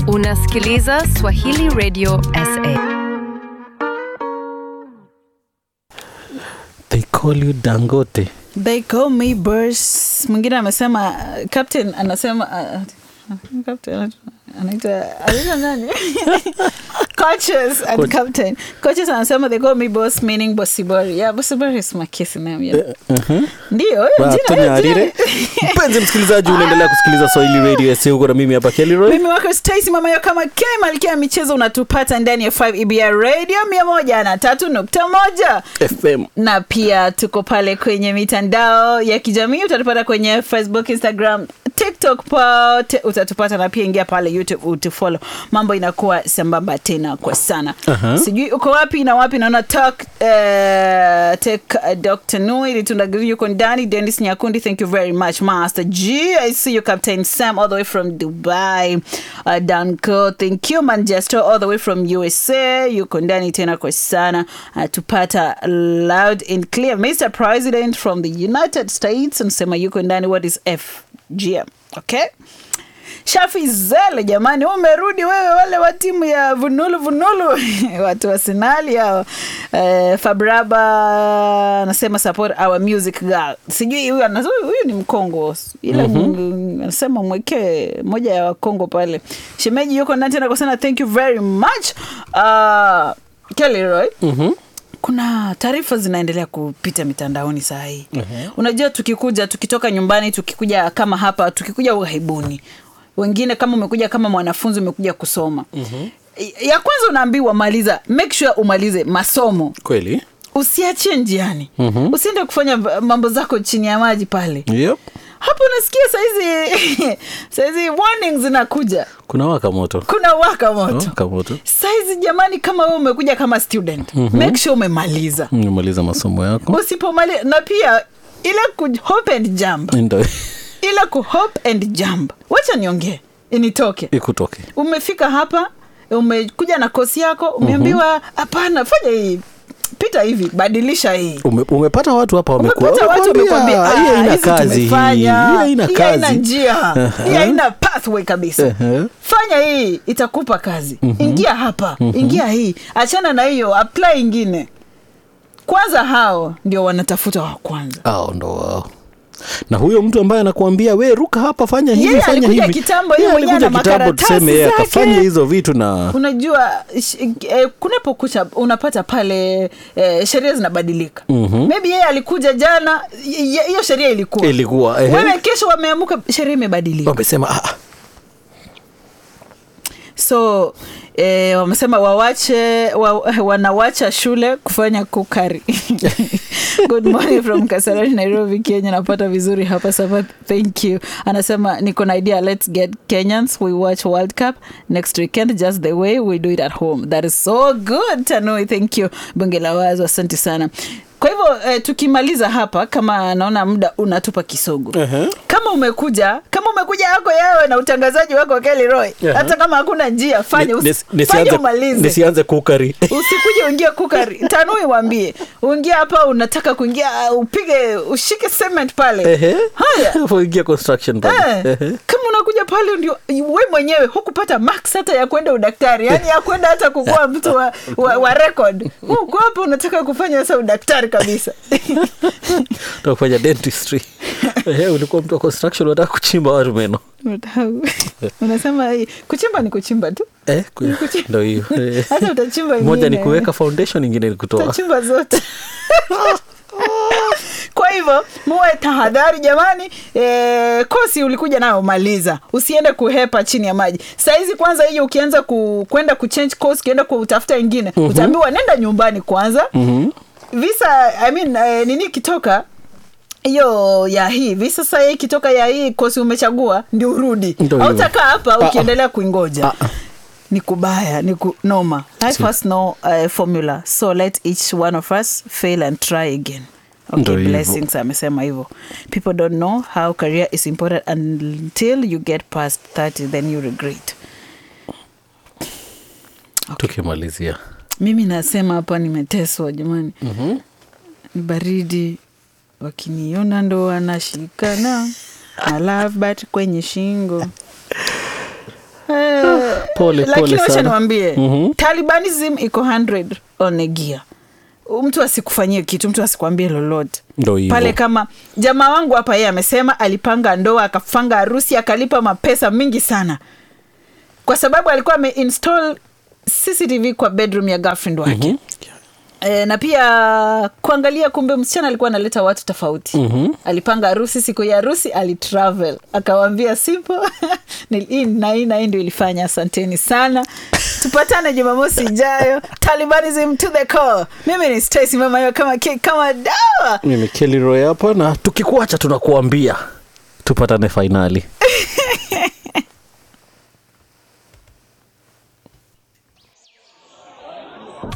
Unasikiliza Swahili Radio SA. They call you Dangote. They call me Burst. Mwingine amesema uh, captain anasema uh, captain anaitwa anaitwa nani? coaches and Coach. captain. Coaches anasema they call me boss meaning bossibori. Yeah, bossibori is my kiss name. Yeah. Uh-huh. Ndio, hiyo Wa, jina, Tony hiyo Harire. jina. Mpenzi msikilizaji, unaendelea kusikiliza Swahili Radio SA huko na mimi hapa Kelly Roy. mimi wako Stacy mama yo kama K malkia ya michezo unatupata ndani ya 5 EBR radio mia moja na tatu nukta moja FM. na pia tuko pale kwenye mitandao ya kijamii utatupata kwenye facebook instagram tiktok pote utatupata na pia ingia pale youtube utufollow mambo inakuwa sambamba tena kwa sana Aha. sijui uko wapi na wapi naona talk uh, tek uh, dr nui litundagiri yuko ndani denis nyakundi thank you very much master g i see you captain sam all the way from dubai uh, danco thank you manchester all the way from usa yuko ndani tena kwa sana uh, tupata loud and clear mr president from the united states anasema yuko ndani what is fgm okay Shafi Zele, jamani, umerudi wewe, wale wa timu ya vunulu vunulu watu wa Sinali hao. Eh, Fabraba anasema support our music girl. Sijui huyu anasema huyu ni Mkongo, ila mm anasema mwekee moja ya Wakongo pale. Shemeji yuko ndani tena kwa sana, thank you very much uh, Kelly Roy Mhm. kuna taarifa zinaendelea kupita mitandaoni saa hii unajua tukikuja tukitoka nyumbani tukikuja kama hapa tukikuja ughaibuni wengine kama umekuja kama mwanafunzi umekuja kusoma ya kwanza unaambiwa maliza make sure umalize masomo Kweli? usiachie njiani usiende kufanya v- mambo zako chini ya maji pale Yep. hapo unasikia saizi saizi warning zinakuja Kuna waka moto. kuna waka moto Waka moto. saizi jamani kama wewe umekuja kama student make sure umemaliza Umemaliza masomo yako. usipomali na pia ile ku hop and jump Ndio. ile ku hop and jump wacha niongee initoke Ikutoke. umefika hapa umekuja na kosi yako umeambiwa hapana fanya hii pita hivi badilisha hii Ume, umepata watu hapa wamekuwa umepata watu wamekwambia, wamekwambia hii "Ah, haina hizi kazi hii. Hii tumefanya haina hii haina kazi. njia hii Aha. haina pathway kabisa Aha. fanya hii itakupa kazi ingia hapa ingia hii achana na hiyo apply ingine kwanza hao ndio wanatafuta wa kwanza Hao ndo wao. Na huyo mtu ambaye anakuambia we ruka hapa fanya hivi Yeye fanya alikuja hivi. kitambo, yeye Yeye mwenyewe alikuja ana kitambo makaratasi tuseme yeye zake. akafanya hizo vitu na unajua sh- eh, kunapokucha unapata pale eh, sheria zinabadilika mm-hmm. maybe yeye alikuja jana y- y- hiyo sheria ilikuwa ilikuwa ehe. wewe kesho wameamuka sheria imebadilika wamesema ah, so eh, wamesema wawache wa, wanawacha shule kufanya kukari good morning from kasarani nairobi kenya napata vizuri hapa sasa thank you anasema niko na idea let's get kenyans we watch world cup next weekend just the way we do it at home that is so good tanui thank you bunge la wazo asante sana kwa hivyo eh, tukimaliza hapa kama naona muda unatupa kisogo Ehe. kama umekuja kama umekuja yako yewe na utangazaji wako Kelly Roy Ehe. hata kama hakuna njia fanya, ni- usi, nisi- fanya nisianze- umalize nisianze kukari usikuje uingie kukari tanui wambie uingie hapa unataka kuingia uh, upige ushike cement pale Ehe. haya Kuingia construction pale. Eh, Ehe. kama unakuja pale ndio we mwenyewe hukupata max hata ya kwenda udaktari yani ya kwenda hata kukuwa mtu wa, wa, wa record uko hapa unataka kufanya sasa udaktari kabisa Unataka kufanya dentistry Ehe, ulikuwa mtu wa construction unataka kuchimba watu meno unasema hii, kuchimba ni kuchimba tu Eh, ku- ndo hiyo Eh. hata utachimba moja ni ingine. kuweka foundation ingine ni kutoa utachimba zote kwa hivyo muwe tahadhari jamani e, kosi ulikuja nayo maliza usiende kuhepa chini ya maji sahizi kwanza hiyo ukianza ku, kwenda kuchange course ukienda kutafuta ingine mm-hmm. utaambiwa nenda nyumbani kwanza mm-hmm. visa I mean, eh, nini kitoka hiyo ya hii visa sasa hii ikitoka ya hii kosi umechagua ndio urudi Ndio hivyo. hautakaa hapa Ah, ah. ukiendelea kuingoja Ah, ah. ni kubaya ni ku, noma life has no uh, formula so let each one of us fail and try again Ndio Okay, hivyo. blessings amesema hivyo people don't know how career is important until you get past 30 then you regret tukimalizia mimi nasema hapa nimeteswa jamani mm-hmm. ni baridi wakiniona ndo wanashikana na love bat kwenye shingo Eh, pole lakini pole wacha sana niwambie Mhm. talibanism iko 100 on a gear mtu asikufanyie kitu mtu asikwambie lolote ndo hivo pale kama jamaa wangu hapa yeye amesema alipanga ndoa akapanga harusi akalipa mapesa mingi sana kwa sababu alikuwa ameinstall cctv kwa bedroom ya girlfriend wake Mhm. E, na pia kuangalia kumbe msichana alikuwa analeta watu tofauti Mhm. alipanga harusi siku ya harusi alitravel akawambia sipo ni- hii na hii na hii ndio ilifanya asanteni sana tupatane jumamosi ijayo talibanism to the core mimi ni stacy mama hiyo kama ki- kama dawa mimi kelly roy hapa na tukikuacha tunakuambia tupatane fainali